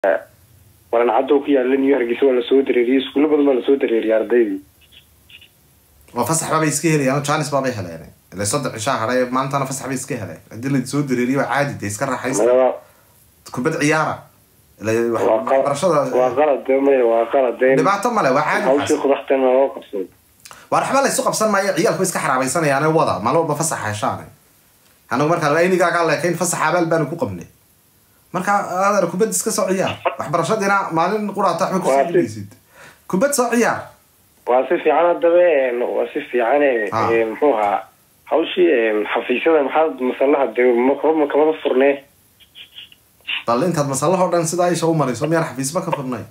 walan caddow ku yaala new hargeysa waa lasoo dareeriyey iskuulo badan baa lasoo dareeriyay ardaydii oo fasax baabay iska helayaan janis baabay heleen ila soddon cishaa hadhay maantana fasax bay iska heleen haddii la soo dareeriyo waa caadi dee iska raaxaysta Maya, kubad ciyaara ila wax- waa qalad- waa waxbarashada qalad de maya waa qalad de dhibaato male waa caadi hawshii waxaas. kudaxtana loo qabsado waa waxba laysu qabsan maayo ciyaalku way iska xaraabaysanayaan wada maalin walba fasax heshaan anagu markaa aynigaagaa leekayn fasax abaal baanu ku qabnay marka adeer kubad iska soo ciyaar waxbarashadiina maalin quraata waxba Waa kusoo si- dhigaysid kubad soo ciyaar waa si fiican hadaba een, waa si fiican Ah. een, muxuu ahaa hawshii een, xafiisyada maxaa masalaha de ma kamada furnee bal intaad masalahoo dhan sidaa isha u marayso miyaan xafiisba ka furnay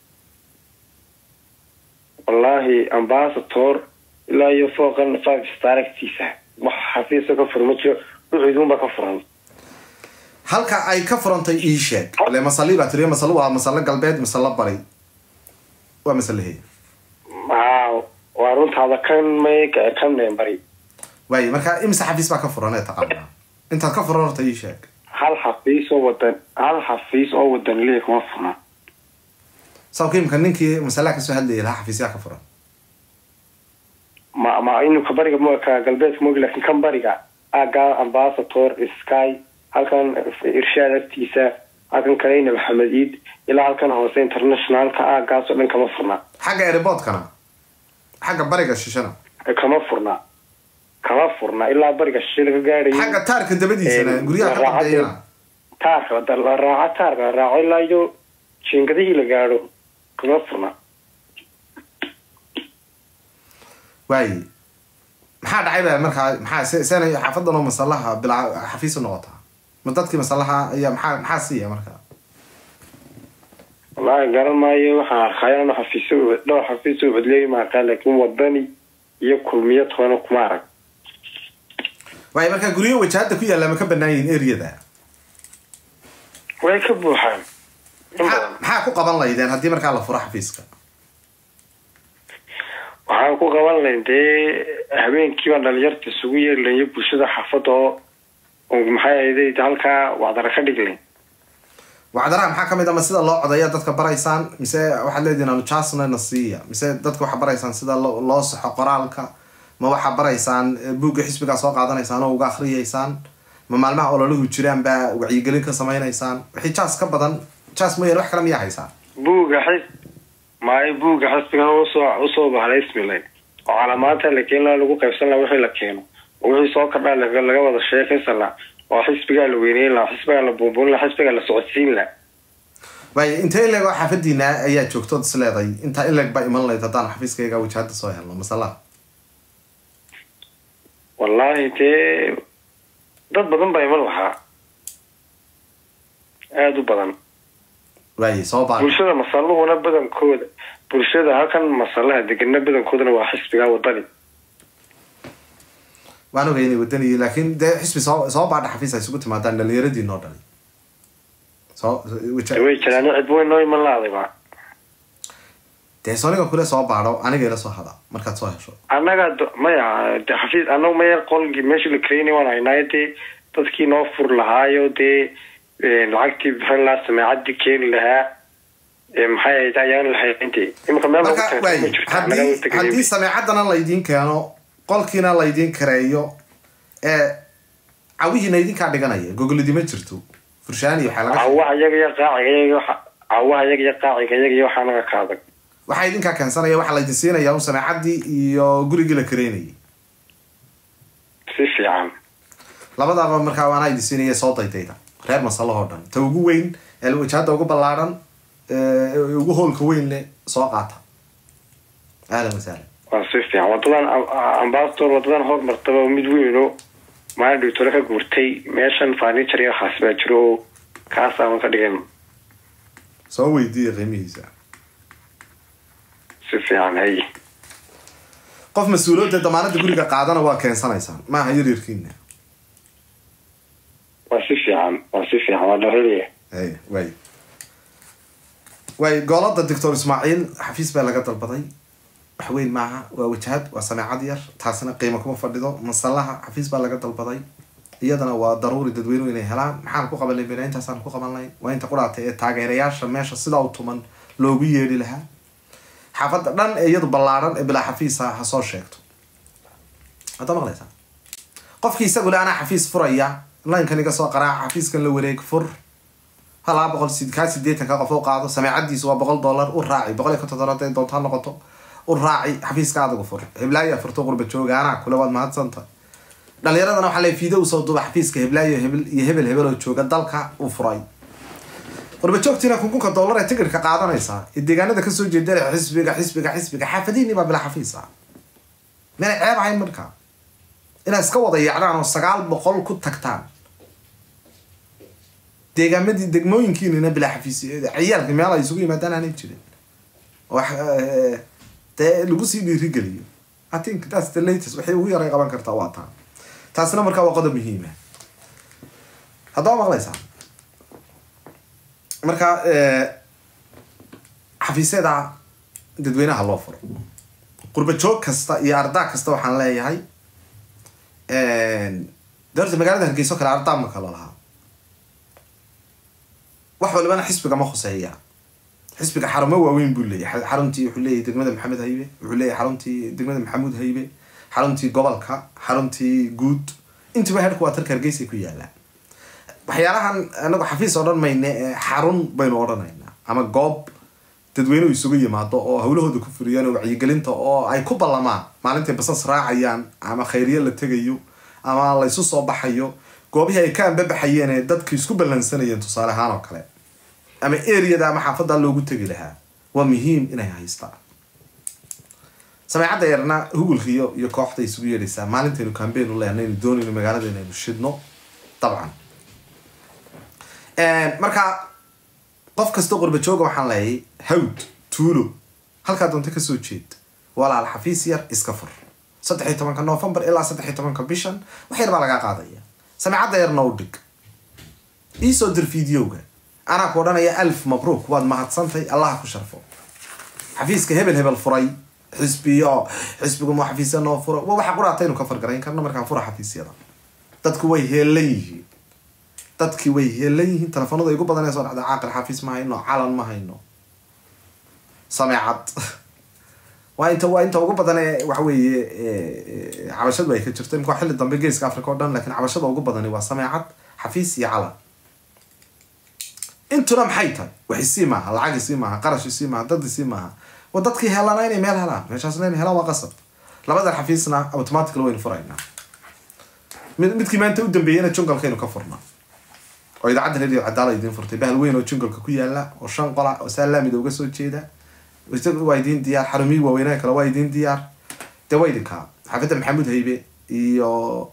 wallaahi ambasator ilaa iyo fooqan five star agtiisa wax xafiisa ka fur ma jiro wuxuudunba ka furan halka ay ka furantay ii sheeg ile masali baa tiriyo masalo waa masalo galbeed masalo bari waa masalahe haa waa runtaada kan may kan bari waaye marka imise xafiis baa ka furan ee taqaanaa intaad ka furan horta ii sheeg hal xafiis oo wadan hal xafiis oo wadan liya kuma furna sababka imika ninkii masalaha kasoo hadlayay lahaa xafiisyaa ka furan ma ma inuu ka bariga mo ka galbeedka mogi laakiin kan bariga aaga ambasator sky halkan irshaad agtiisa halkan kaleyna maxamed iid ilaa halkan hoose internationalka aagaas oo dhan kama furna xagga airportkana xagga bariga shishana kama furna kama furna ilaa bariga shishe laga gaadhayo xagga taarka dabadiisana Ee, guryaha ka raaxada- dambeeyana taarka da- la raaco taarka la raaco ilaa iyo jiingadihii la gaadho kama furna waaye maxaa dhacay baa markaa maxaa se- seenay xaafadan oo masalaha bilaa xafiis u noqotaa ma dadkii masalaha ayaa maxaa maxaa siiya marka wallaahi garan maayo waxaan arkaya anu xafiisyo dhowr xafiis oo codleey maaqaa laakiin wadani iyo kulmiyo toona kuma arag waaye markaa guryo wajahada ku yaalla ma ka banaan yihiin areada way ka buuxaan in maxaa badan maxaa ku qaban laydeen haddii markaa la furo xafiiska waxaan ku qaban lahayn dee habeenkii baan dhalinyarta isugu yeeri lahayn iyo bulshada xaafadda oo oo maxay ahayday halkaa wacdara ka dhig lahayn wacdaraha maxaa kamid a ma sida loo codaya dadka baraysaan mise waxaad leedihin anu jasna na siiya mise dadka waxaa baraysaan sida lo- loo saxo qoraalka ma waxaa baraysaan eh, buugga xisbigaa soo qaadanaysaan oo uga akriyaysaan ma maalmaha ololahu jiraan baa wacyigelin ka samaynaysaan wixii jas ka badan jas mooyaane wax kale miyaa haysaan buugga xis maayo buugga xisbigan usoo usoo bahday ismilayn oo calaamaanta la keeni lahaa lagu qaybsan lahaa wixii la keeno oo wixii soo kordhaa laga laga wada sheekaysan lahaa oo xisbigaa la weyneyn lahaa xisbigaa la buunbuunin lahaa xisbigaa la socodsiin lahaa waaye intee ileg oo xaafadiina ayaa joogtood is leeday intaa ileg baa iman layd haddaan xafiiskayga wajahada soo helno masalaha wallaahi dee dad badan baa iman lahaa aada u badan waaye soo baa bulshada masaluhuna badankooda bulshada halkan masalaha degana badankoodana waa xisbigaa wadani waan ogay inay wadaniyi laakiin dee xisbi soo soo baadha xafiis ay isugu timaadaan dhalinyaradiin oo dhani soo waja- way jiraan cid weyn noo iman laadayba dee sooniga kule soo baadho aniga ila soo hada markaad soo hesho annaga do- maya de xafiis annaga maya qolgii meeshii la karaynay waan haynaayo dee dadkii noo fur lahaayo dee eh, lacagtii bixin lahaa sameecadii keeni lahaa eh, maxay ahayd ayaan lahaynte imika meel lagu marka taagtay ma waay jirto annaga haddii u tegnay. haddii sameecadana laydiin keeno qolkiina laydiin kareeyo ee cawihiina idinkaa dhiganaya gogolidi ma jirto furshaani waxaa laga cawaha iyaga iyo qaaciga iyaga waxa- cawaha iyaga iyo qaaciga iyaga iyo waxaa naga ka adag waxaa idinkaa keensanaya waxaa laydin siinaya un sameecadii iyo gurigii la kareynayay si fiican labadaaba markaa waana idin siinaya soo daydayda reer masalahoo dhan ta ugu weyn ee wajahada ugu ballaaran ee ugu hoolka weyn le soo qaata ahlan wasahlan waa si fiican wadadan ambasador wadadan hormartaba mid weyno maalin dhigtore ka guurtay meeshan furniture iyo waxaas baa jiro oo kaas aan ka dhigan soo weydiiya qiimihiisa si fiican hay qof mas-uuliyadda damaanada guriga qaadana waa keensanaysaan maaha yaryarkiina waa si fiican waa si fiican waa dharariya hay waay waay goolada doctor ismaaciil xafiis baa laga dalbaday wax weyn maaha waa wajahad waa sameecad yar taasina qiimo kuma fadhido masalaha xafiis baa laga dalbaday iyadana waa daruuri dadweynuhu inay helaan maxaan ku qabanay bena intaasaan ku qabanay waa inta qudhaatay ee taageerayaasha meesha sidaa u tuman loogu yeedhi lahaa xaafadda dhan ee iyadu ballaaran ee bilaa xafiisa ha soo sheegto hadda maqlaysaa qofkii isagu le anaa xafiis furaya linkan iga soo qaraaca xafiiskan la wareeg fur ha laba boqol kaa sideetanka qof u qaado sameecadiisu waa boqol dollar u raaci boqol iyo konton dollar haday doonto ha noqoto u raaci xafiiska adigu fur heblaayo furto qurba jooga anaa kule waad mahadsanta dhalinyaradana waxaa le fiide usoo duuba xafiiska heblaayo hebel iyo hebel hebel oo jooga dalka uu furay qurba joogtiina kunkunka dollar ee tigirka qaadanaysaa ee deegaanada kasoo jeedana xisbiga xisbiga xisbiga xaafadihiini baa bilaa xafiis ah meena ceeb ahayn markaa inaad iska wada yaacdaan oo sagaal boqol ku tagtaan deegaamadii degmooyinkiinina bilaa xafiis ciyaalka meel ay isugu yimaadaan aanay jirin wax dee lagu sii dhiirigeliyo i think that's the latest waxay ugu yaray qaban kartaa waa taa taasina markaa waa qodob muhiima haddaba maqlaysaa marka xafiisyada dadweynaha loo furo qurba joog kasta iyo ardaa kasta waxaan leeyahay de horta magaalada hargeyso kale ardaa ma kala lahaa wax walibana xisbiga ma khuseeya xisbiga xarumo waaweyn buu leeyahay xaruntii wuxuu leeyahay degmada maxamed haybe wuxuu leeyahay xaruntii degmada maxamuud haybe xaruntii gobolka xaruntii guud intiba headquarterka hargeysay ku yaalaan waxyaalahan anagu xafiis oo dhan mayne xarun baynu odhanaynaa ama goob dadweynuhu isugu yimaado oo hawlahooda ku furiyaan oo wacyigelinta oo ay ku ballamaan maalintay basas raacayaan ama khayriye la tegayo ama la isu soo baxayo goobihii ay ka anbabaxayeen ee dadka isku ballansanayeen tusaale ahaan oo kale ama areada ama xaafadda loogu tegi lahaa waa muhiim inay haystaan sameecadda yarna hugulkiiyo iyo kooxda isugu yeedhaysaa maalintaynu cambain u leenaynu doonayno magaalada inaynu shidno dabcan marka qof kasta qurba jooga waxaan leeyay hawd tuulo halkaa doonta kasoo jeed walaal xafiis yar iska fur saddex iyo tobanka novembar ilaa saddex iyo tobanka bishan wax yar baa lagaa qaadaya sameecadda yarna u dhig iisoo dir videoga anaa ku odhanaya alf mabruuk waad mahadsantay allaha ku sharfo xafiiska hebel hebel furay xisbiyo xisbigu ma xafiisya noo furo wa waxa quraataynu ka fargarayn karno markaan fura xafiisyada dadku way heelan yihiin dadkii way heelan yihiin telefoonada igu badanee soo dhacda caaqil xafiis ma hayno calan ma hayno sameecad waa inta waa inta ugu badan ee waxa weeye cabashadu ay ka jirto imka xilli dambe geeska africa o dhan lakin cabashada ugu badani waa sameecad xafiis iyo calan intuna maxay tahay wax isii maaha lacag isii maaha qarash isii maaha dad isii maaha waa dadkii helana inay meel helaan meeshaasna inay helaan waa qasab labadan xafiisna automatically waynu furaynaa mid midkii maanta u dambeeyena jungalkaynu ka furnaa oo idaacadda radio cadaala idiin furtay bahal weyn oo jungalka ku yaala oo shan qola oo saalaamida uga soo jeeda waa idiin diyaar xarumihii waaweynaha kale waa idiin diyaar dee waa idinkaa xaafadda maxamuud haybe iyo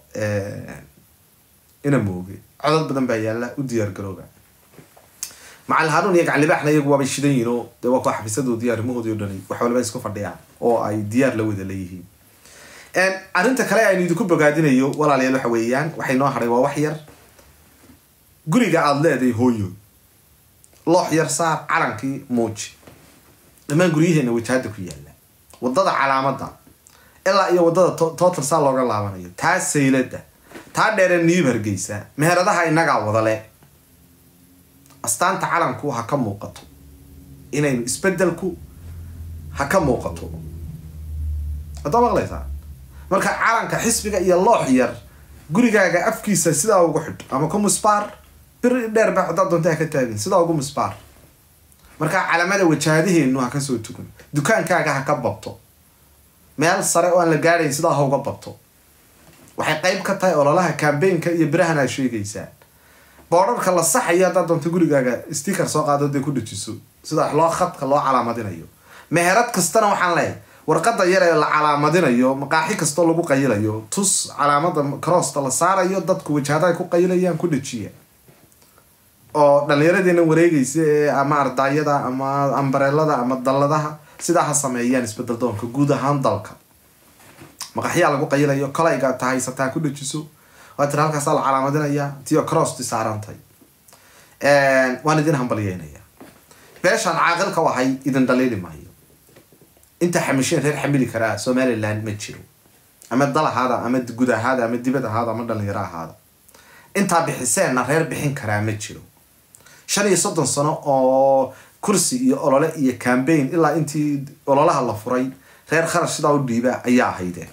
ina mooge codod badan baa yaala u diyaar garooba macal hanuun iyo gaclibaaxna iyagu waabay shidan yihin oo dee waa kuwa xafiisadoodii arrimahoodii o dhani wax waliba isku fadhiyaan oo ay diyaar la wada leeyihiin arrinta kale aynu idinku bogaadinayo walaalayaal waxa weeyaan waxay noo hadhay waa wax yar guriga aada leedahay hooyo loox yar saar calankii muuji dhammaan guryaheena wajahada ku yaala wadada calaamada ilaa iyo wadada total saa looga laabanayo taa saylada taa dheere niib hargeysa meheradaha inagaa wadale astaanta calanku ha ka muuqato inaynu isbedelku ha ka muuqato haddaa maqlaysaa marka calanka xisbiga iyo loox yar gurigaaga afkiisa sidaa ugu xidh ama ku musbaar bir dheer ba haddaad doonta ha ka taagin sidaa ugu musbaar markaa calamada wajahadaheenu ha kasoo tugan dukaankaaga ha ka babto meel sare oo aan la gaadhayn sidaa ha uga babto waxay qeyb ka tahay ololaha cambaynka iyo birahan aad sheegaysaan boodharka la saxayo haddaad doonto gurigaaga sticker soo qaado dee ku dhajiso sida loo khadka loo calaamadinayo meherad kastana waxaan leeyahay warqada yar ee la calaamadinayo maqaaxi kastoo lagu qayilayo tus calaamada crossta la saarayo dadku wajahada ay ku qayilayaan ku dhajiya oo dhallinyaradeena wareegaysa ee ama ardaayada ama ambareelada ama dalladaha sidaa ha sameeyaan isbedel doonka guud ahaan dalka maqaxyaa lagu qayilayo kolayga ta haysataa ku dhajiso waa tiri halkaasaa la calaamadinaya tiyo crossti saarantay waan idin hambalyeynaya beeshaan caaqilka wahay idin dhaliili maayo inta xamisheen reer xamili karaa somaliland ma jiro ama dal ahaada ama gud ahaada ama dibad ahaada ama dhalinyaro ahaada intaa bixiseenna reer bixin karaa ma jiro shan iyo soddon sano oo kursi iyo olole iyo cambaign ilaa intii ololaha la furay reer kharash sidaa u dhiiba ayaa ahaydeen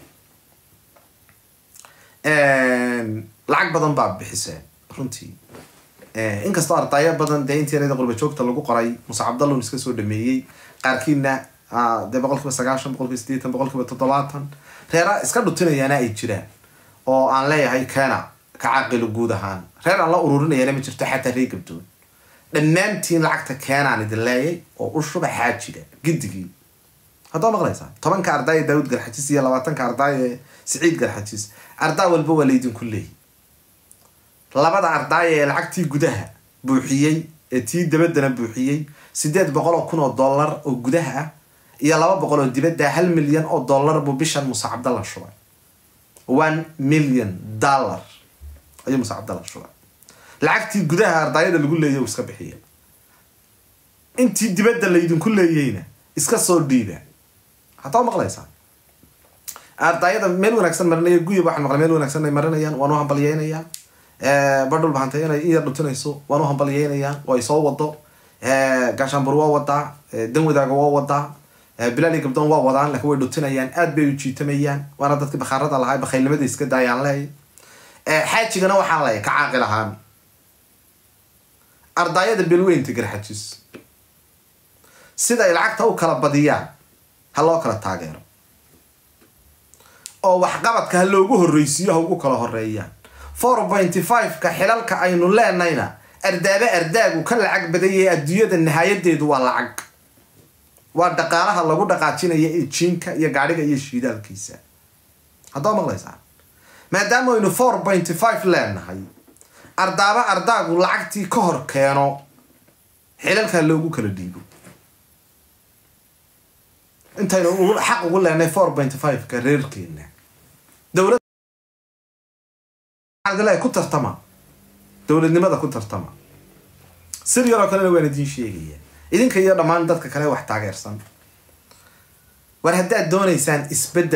lacag badan baa bixiseen runtii inkastoo ardaayo badan dee intii yarada qurba joogta lagu qoray muse cabdallon iska soo dhameeyey qaarkiina dee boqol kiiba sagaashan boqol kiiba sideetan boqol kiiba toddobaatan reera iska dhutinayaana ay jiraan oo aan leeyahay keena ka caaqilo guud ahaan reer aan la ururinayana ma jirto xataa ree gabdood dhammaantiin lacagta keenaan idin leeyay oo u shuba xaajiga gidigii haddaa maqlaysaa tobanka ardaaya daawud garxajis iyo labaatanka ardaaya siciid garxajis ardaa walba waa laydinku leeyay labada ardaaya ee lacagtii gudaha buuxiyey ee tii dabaddana buuxiyey sideed boqol oo kun oo dollar oo gudaha ah iyo laba boqol oo dibadda hal milyan oo dollar buu bishan muuse cabdalla shubay one million dollar ayuu muuse cabdalla shubay lacagtii gudaha ardaayada lagu leeyay uu iska bixiya intii dibadda laydinku leeyeyna iska soo dhiiba haddaa maqlaysaa ardaayada meel wanaagsan marinaya guyab waxaan maqlay meel wanaagsan ay marinayaan waan u hambalyeynayaa badhul bahantay inay in yar dhutinayso waan u hambalyeynayaa way soo wado gaashaanbur waa wadaa dan wadaaga waa wadaa bilaal iyo gabdoon waa wadaan laakiin way dhutinayaan aad bay u jiitamayaan waana dadkii bakhaarada lahaa bakhaylnimada iska daayaan leey xaajigana waxaan leeyahay ka caaqil ahaan ardaayada belweynta garxajis sida ay lacagta u kala badiyaan ha loo kala taageero oo waxqabadka ha loogu horreysiiyo ha ugu kala horeeyaan four pointy five-ka xilalka aynu leenayna ardaaba ardaagu ka lacag badayay adduunyada nihaayadeedu waa lacag waa dhaqaalaha lagu dhaqaajinaya ee jiinka iyo gaadhiga iyo shiidaalkiisa haddaa maqlaysaan maadaama aynu four pointy five leenahay ardaaba ardaagu lacagtii ka hor keeno xilalka loogu kala dhiibo intaynu ugu xaq ugu leenahay four pointy five-ka reerkeena dowlad ku tartama dowladnimada ku tartama sir yaroo kalena waan idiin sheegaya idinka iyo dhammaan dadka kale wax taageersan war haddaad doonaysaan isbeddel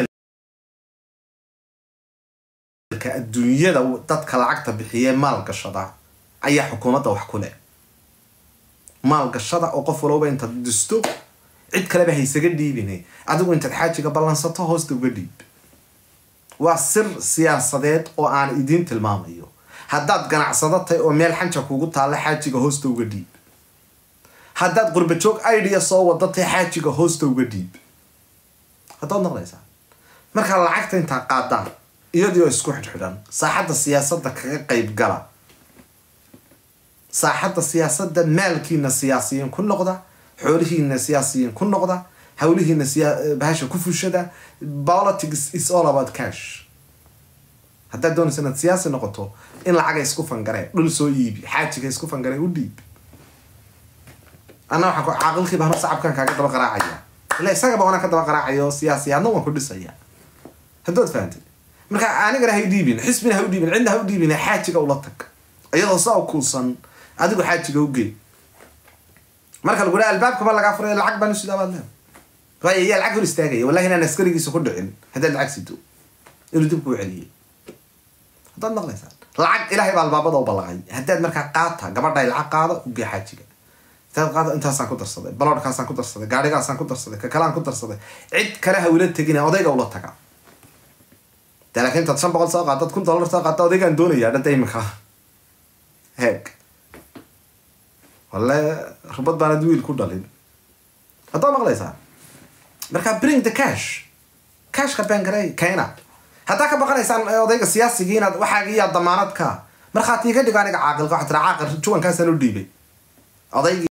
adduunyada dadka lacagta bixiyee maalgashada ayaa xukuumadda wax ku leh maalgashada oo qof walowba intaad disto cid kaleba haysaga dhiibine adigu intaad xaajiga ballansato hoosta uga dhiib waa sir siyaasadeed oo aan idiin tilmaamayo haddaad ganacsado tahay oo meel xanja kugu taalla xaajiga hoosta uga dhiib haddaad qurbajoog idea soo wada tahay xaajiga hoosta uga dhiib haddaad noqdaysaa markaa lacagta intaa qaadaan iyadioo isku xidhxidhan saaxadda siyaasadda kaga qayb gala saaxadda siyaasadda maalkiina siyaasiyiin ku noqda xoolihiina siyaasiyiin ku noqda hawlihiina bahasha ku fushada politics is all about cash haddaad doonaysa inaad siyaasi noqoto in lacaga isku fangaree dhul soo iibi xaajiga isku fangaree u dhiib anna waxaan caaqilkii baan sacabkan kaaga daba qaraacaya ila isagaba waana ka daba qaraacaya oo siyaasi adna waan ku dhisaya haddaad fahantay marka anigana ha dhiibin xisbina ha u dhiibin cidna ha u dhiibin xaajiga ula tag iyadoo saa kuusan adigu xaajiga u gey marka lagu dhaha albaabkaba lagaa furay lacag baan usidaa baad leeda waayo ayaa lacag hor istaagaya wallahi inaan askarigiisa ku dhicin haddaad lacag sido inuu dib kuu celiyay haddaad maqlaysaan lacag ilaahay baa albaabada u ballaqay haddaad markaa qaata gabadhay lacag qaado ugee xaajiga intaad qaado intaasaan ku darsaday baloodhkaasaan ku darsaday gaadhigaasaan ku darsaday kakalaan ku darsaday cid kale ha ula tegina odayga ula taga de laakiin intaad shan boqol soo qaadad kun dollar soo qaata odaygaan doonayaa dhadda imika heeg walle rubad baanad wiil ku dhalin haddaa maqlaysaa marka bring the cash cashka bangarey keena haddaa ka baqanaysaan odayga siyaasigii inaad waxaagiyaa damaanad ka markhaati iga dhigo aniga caaqilka waxaa tira caaqil juwankaasaan u dhiibay odaygii